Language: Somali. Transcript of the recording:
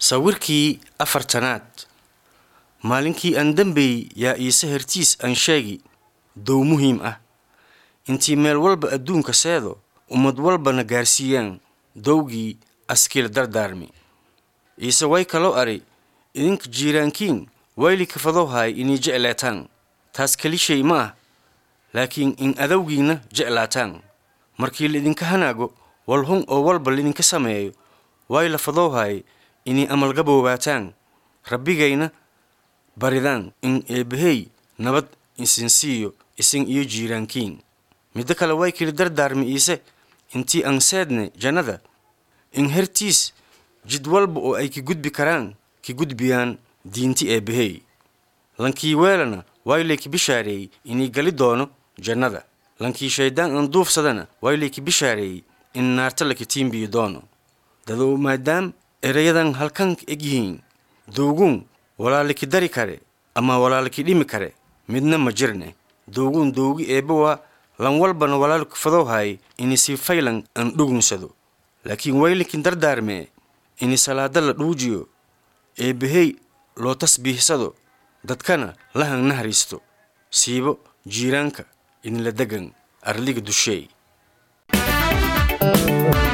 sawirkii afartanaad maalinkii aan dambey yaa iise hertiis aan sheegi dow muhiim ah intii meel walba adduunka seedo ummad walbana gaarsiiyaan dowgii askiil dardaarmi iise way kaloo ari idinka jiiraankiin wayli kafadohaay inay jeclaataan taas keli shay ma ah laakiin in adowgiinna jeclaataan markii laidinka hanaago walhun oo walba laidinka sameeyo way la fadowhaay inay amalgaboobaataan rabbigayna baridaan in eebbahey nabad isin siiyo isin iyo jiiraankiin middo kale way kili dardaarmi iise intii aan seedne jannada in hertiis jid walba oo ay ki gudbi karaan ki gudbiyaan diinti eebbahey lankii weelana waylay ki bishaareeyey inay gali doono jannada lankii shayddaan aan duufsadana waylay ki bishaareeyey in naarta laki tiimbiyi doono dadow maadaam erayadan halkan eg yihiin dowguun walaaliki dari kare ama walaaliki dhimi kare midna ma jirne dowguun dowgi eebba waa lan walbana walaalku fadowhaay ini si faylan aan dhugunsado laakiin waylikin dardaarmee ini salaada la dhuujiyo eebbahey loo tasbiihsado dadkana lahan nahariisto siibo jiiraanka inila degan arliga dusheey